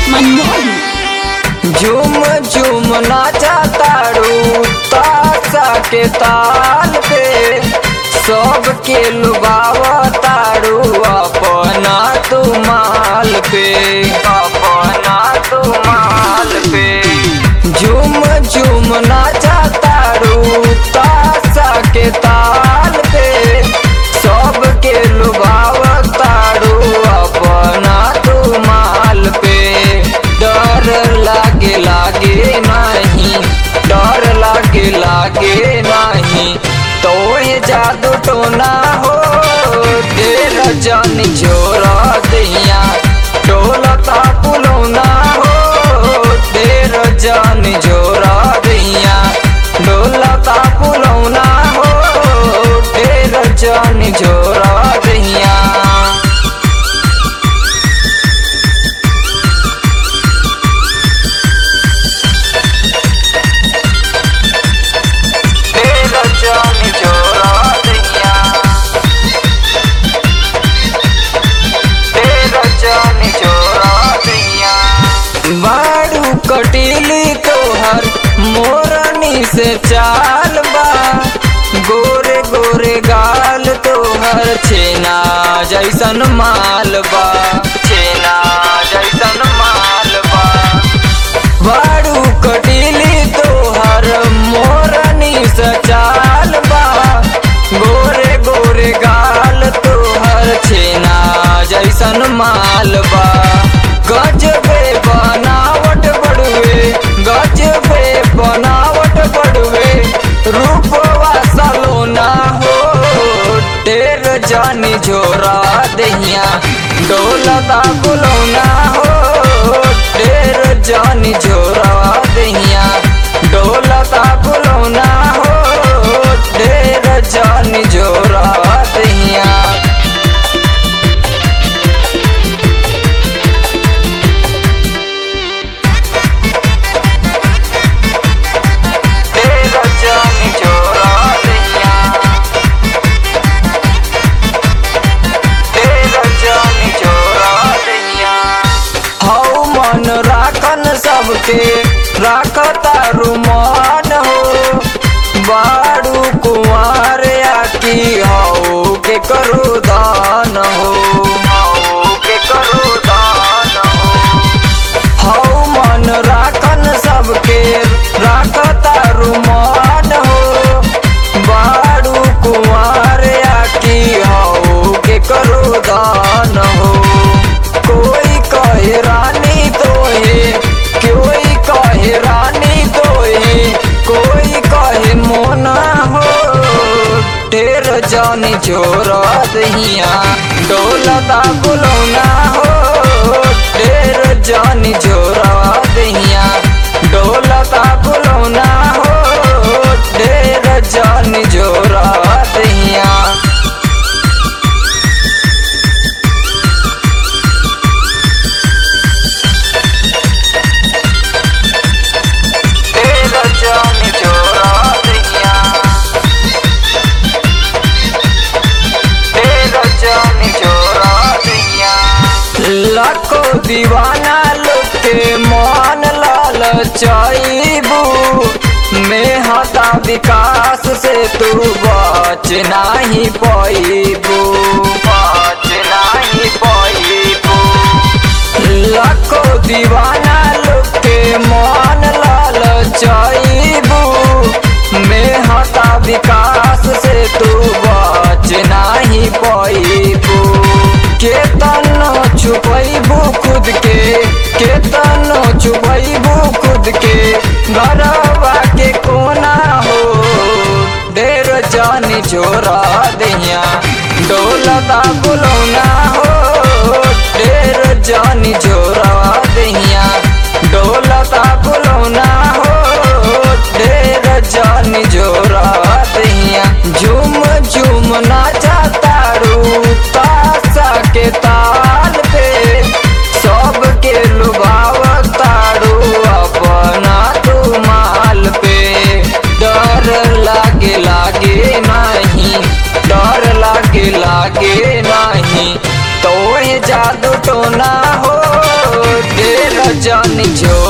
मनमोहन झूम झूम नाचा तारू तासा के ताल पे सब के लुबाव तारू अपना तू माल पे अपना तू माल पे झूम झूम नाचा तारू तासा के ताल पे सब के लुभाव तारू अपना तू माल पे डर लागे लागे नहीं डर लागे लागे नहीं तो ये जादू टोना हो तेर जन जोरा दिया डोलता पुलौना हो तेर जन जोरा दिया डोलता पुलौना हो तेर जन जोरा दिया तेरा जान जोरा दिया तेरा जान जोरा दिया बाड़ू कटीली तोहर मोरनी से चाल बा गोरे गोरे गाल तोहर छेना जैसन माल बा छेना जैसन माल बा बाड़ू कटीली तोहर मोरनी सचाल बा गोरे गोरे गाल तोहर छेना जैसन माल बा गजबे बनावट बड़ुए गजबे बनावट बड़ुए रूपवा सलोना हो टेर जानी झोरा दहिया डोलता बुलौना हो टेर जानी झोरा दहिया डोलता बुलौना हो टेर जानी झोरा दहिया तेरा जानी जोरा दिया तेरा जानी जोरा दिया हौ मन राखन सबके राखता रुमान हो बाड़ू कुमार आकी हौ के करो दान हो हौ के करो दान हो हौ मन राखन सबके राखता रुमान हो बाड़ू कुमार आकी हौ के करो दान हो कोई कहे रानी तोहे कोई कहे रानी तोहे कोई कहे मोना हो ढेर जानी जोरा दहिया डोलता बुलौना हो ढेर जानी जोरा दहिया डोलता बुलौना हो ढेर जानी जोरा दहिया तेरा जान जोरा दिया तेरा जान जोरा दिया लाखो दीवाना लोग के मान लाल चाइबू में हता विकास से तू बच नहीं पाइबू बच नहीं पाइबू लाखो दीवाना लोग के मान लाल चाइबू में हता विकास से तू बच नहीं पाइबू केतनो छुपैबू खुद के केतनो छुपैबू खुद के घरवा के कोना हो ढेर जानी जोरा दिया डोलता बुलौना हो ढेर जानी जोरा दिया डोलता बुलौना हो ढेर जानी जोरा दिया झूम झूम नाचा तारू तासा के ताल पे सब के लुभाव तारू अपना तू माल पे डर लागे लागे नहीं डर लागे लागे नहीं तो ये जादू टोना हो ढेर जानी छोड़